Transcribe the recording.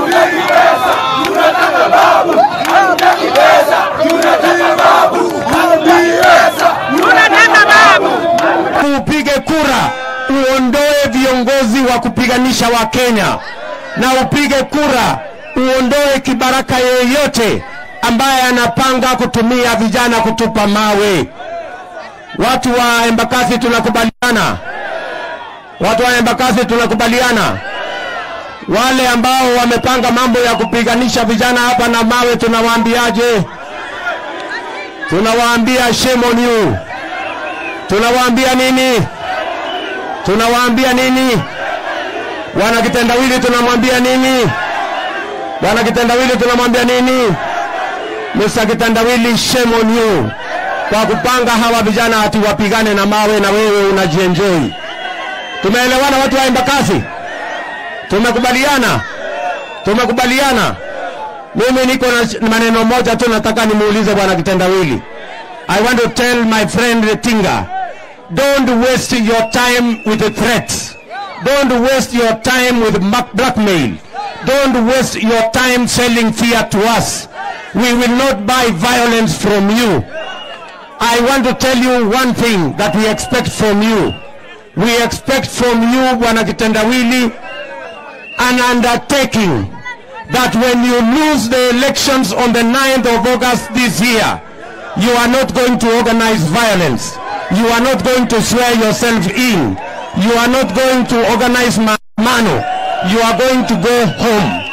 Upige kura uondoe viongozi wa kupiganisha Wakenya, na upige kura uondoe kibaraka yeyote ambaye anapanga kutumia vijana kutupa mawe. Watu wa Embakasi tunakubaliana, watu wa Embakasi tunakubaliana. Wale ambao wamepanga mambo ya kupiganisha vijana hapa na mawe, tunawaambiaje? Tunawaambia shame on you. Tunawaambia nini? Tunawaambia nini? Bwana Kitendawili tunamwambia nini? Bwana Kitendawili tunamwambia nini? Mr. Kitendawili, shame on you kwa kupanga hawa vijana ati wapigane na mawe na wewe unajienjoy. Tumeelewana watu wa Embakasi? Tumekubaliana? Tumekubaliana? Mimi niko na maneno moja tu nataka nimuulize Bwana Kitendawili. I want to tell my friend Tinga, don't waste your time with the threats. Don't waste your time with ma- blackmail. Don't waste your time selling fear to us. We will not buy violence from you. I want to tell you one thing that we expect from you. We expect from you, Bwana Kitendawili, an undertaking that when you lose the elections on the 9th of August this year, you are not going to organize violence. You are not going to swear yourself in. You are not going to organize ma- mano. You are going to go home.